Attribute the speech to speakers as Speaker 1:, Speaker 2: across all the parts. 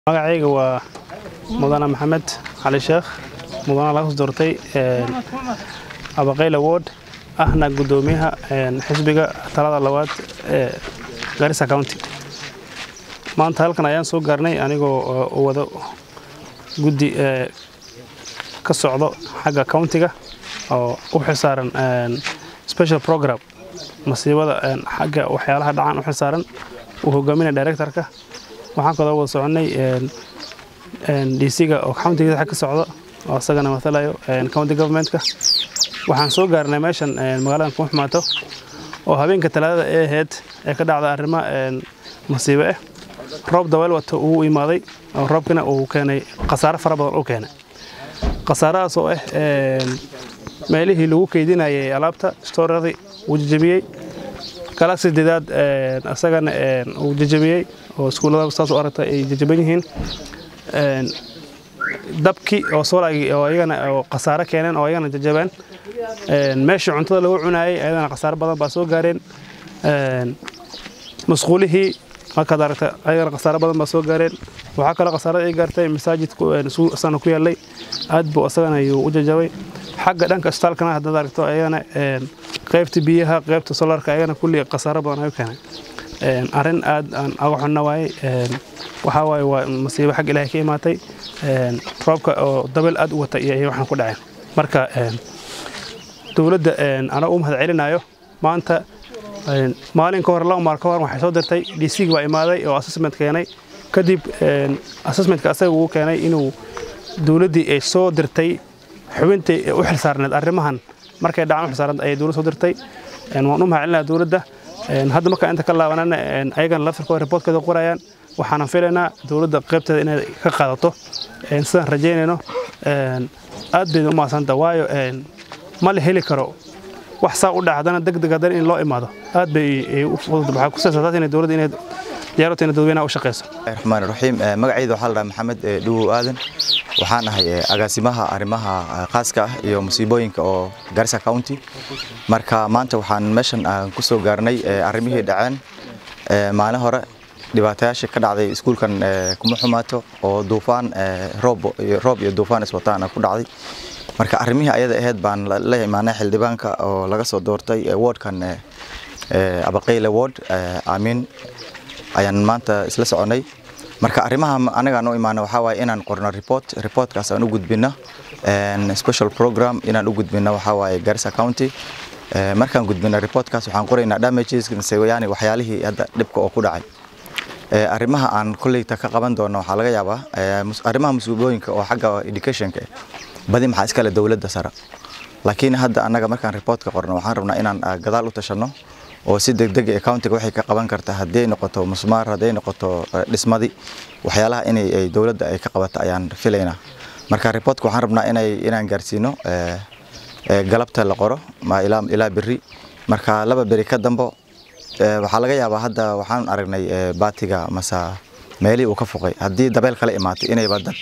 Speaker 1: magacayga waa mudane maxamed cali sheekh mudane laga doortay abaqayl award ahna gudoomiyaha xisbiga talada labaad ee garissa county maanta halkan ayaan soo gaarnay anigoo wado guddi ka socdo xagga countiga oo u xilsaaran special program masiibada xagga waxyaalaha dhacaan u xilsaaran uu hogaaminaya directorka waxaan kaloo wada soconay dc-ga oo countigiisa xag ka socdo oo isagana matalayo county governmentka waxaan soo gaarnay meeshan magaalada kuma xumaato oo habeenka talaadada ee ahayd ee ka dhacda arrimo masiibo ah roob daweel wato uu imaaday oo roobkina uu keenay khasaare fara badan uu keenay khasaaradaas oo ah meelihii lagu keydinayay alaabta stooradii uu jajabiyey galaxy sideedaad isagana uu jajabiyey oo iskuullada saas u aragtay ay jajaban yihiin dabkii oo soolagii oo iyagana oo khasaare keeneen oo iyagana jajabeen meeshii cuntada lagu cunaayay ayadana khasaare badan baa soo gaareen masquulihii markaad aragta ayagana khasaare badan baa soo gaareen waxaa kaloo khasaarada ay gaartay masaajidku isagana ku yaallay aad buu isagana ayuu u jajabay xagga dhanka isbitaalkana haddaad aragto ayagana qaybta biyaha qaybta solarka ayagana kulli khasaare badan ayuu keenay arrin aad aan aga xunna waaye waxaa waaye waa masiibo xag ilaahay ka imaatay roobka oo dabel aad u wata iyo waxaan ku dhaceen marka dowladda anaa u mahad celinayo maanta maalin ka hor laba maal ka hor waxay soo dirtay dc baa imaaday oo assessment keenay kadib assessmentka asaga uu keenay inuu dowladdii ay soo dirtay xubintii u xilsaarneed arrimahan markay dhacaan u xilsaarneed ayay dowladda soo dirtay waan u mahad celinaya dowladda hadda markaa inta ka laabanana ayagana laftirkooda reportkeeda qorayaan waxaanan filaynaa dowladda qaybteeda inay ka qaadato sidaan rajaynayno aad bayna u mahadsanta waayo ma la heli karo wax saa u dhac haddana degdeg haddana in loo imaado aad bay u fudud waxaa ku saysataa inay dowladda inay diyaarota inay dadweynaha u shaqeyso
Speaker 2: raxmaan raxiim magacayda waxaa la dhahaa maxamed dhuwow aadan waxaan ahay agaasimaha arrimaha khaaska ah iyo musiibooyinka oo garissa county marka maanta waxaan meeshan ku soo gaarnay arrimihii dhaceen maalin hore dhibaatayaashii ka dhacday iskuulkan kuma xumaato oo duufaan roob iyo duufaan iswataana ku dhacday marka arrimihii ayada ahayd baan la imaanay xildhibaanka oo laga soo doortay wardkan abaqayle ward aamin ayaan maanta isla soconay marka arrimaha anagaan u imaana waxaa waaye inaan qorno report reportkaas aan u gudbino special program inaan u gudbino waxaa waaye garissa county markaan gudbino reportkaas waxaan qoraynaa damages yani waxyaalihii hadda dhibka oo ku dhacay arrimaha aan kolleyta ka qaban doono waxaa laga yaabaa arrimaha musiibooyinka oo xagga educationka badi maxaa iskale dowladda sare laakiin hadda annaga markaan reportka qorno waxaan rabnaa inaan gadaal u tashanno oo si degdeg ee countiga waxay ka qaban kartaa haddii ay noqoto musmaar hadday noqoto dhismadi waxyaalaha inay dowladda ay ka qabato ayaan filaynaa marka reportka waxaan rabnaa inay inaan gaarsiino galabta la qoro ma ilaa ilaa berri marka laba beri ka dambo waxaa laga yaabaa hadda waxaan aragnay baatiga masa meelihii uu ka foqay haddii dabeel kala imaato inayba dad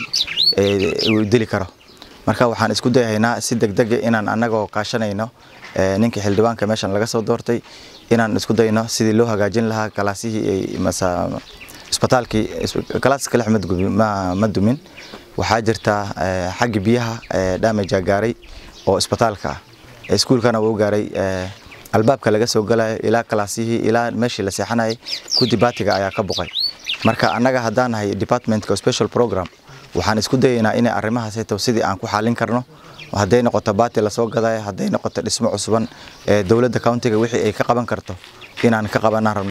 Speaker 2: dili karo marka waxaan isku dayahaynaa si degdeg inaan annagoo kaashanayno ninkii xildhibaanka meeshan laga soo doortay inaan isku dayno sidii loo hagaajin lahaa galaasihii masa isbitaalkii galaaska lix ma dumin waxaa jirta xaggi biyaha damajaa gaaray oo isbitaalka ah iskuulkana wuu gaaray albaabka laga soo galayo ilaa kalaasihii ilaa meeshii la seexanayay kudi baatiga ayaa ka boqay marka annaga haddaan nahay departmentka special program waxaan isku dayaynaa inay arrimahaas hetow sidii aan ku xaalin karno hadday noqoto baati lasoo gadayo hadday noqoto dhismo cusuban dowladda countiga wixii ay ka qaban karto inaan ka qabanaan rabno